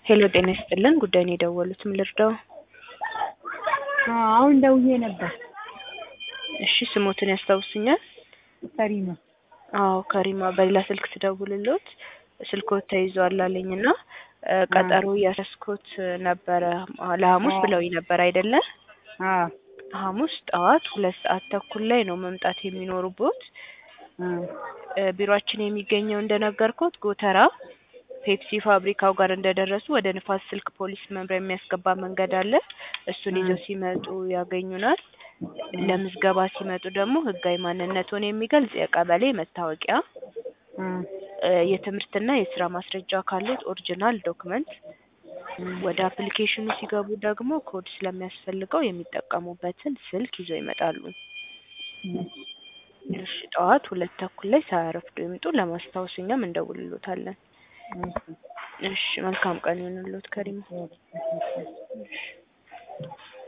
ሄሎ ጤና ይስጥልን ጉዳይ ነው የደወሉት ምን ልርዳው? አሁን ደውዬ ነበር። እሺ ስሞትን ያስታውሱኛል? ከሪማ አዎ ከሪማ በሌላ ስልክ ስደውልሎት ስልክዎት ተይዟል አለኝ እና ቀጠሮ እያስያዝኩት ነበረ ለሐሙስ ብለውኝ ነበር አይደለ? አዎ ሐሙስ ጠዋት ሁለት ሰዓት ተኩል ላይ ነው መምጣት የሚኖሩበት። ቢሮአችን የሚገኘው እንደነገርኩት ጎተራ ፔፕሲ ፋብሪካው ጋር እንደደረሱ ወደ ንፋስ ስልክ ፖሊስ መምሪያ የሚያስገባ መንገድ አለ። እሱን ይዘው ሲመጡ ያገኙናል። ለምዝገባ ሲመጡ ደግሞ ህጋዊ ማንነትዎን የሚገልጽ የቀበሌ መታወቂያ፣ የትምህርትና የስራ ማስረጃ ካሉት ኦሪጂናል ዶክመንት፣ ወደ አፕሊኬሽኑ ሲገቡ ደግሞ ኮድ ስለሚያስፈልገው የሚጠቀሙበትን ስልክ ይዘው ይመጣሉ። እሺ ጠዋት ሁለት ተኩል ላይ ሳያረፍዱ ይምጡ። ለማስታወስ እኛም እንደውልሎታለን። እሺ መልካም ቀን ይሁንልዎት ከሪማ።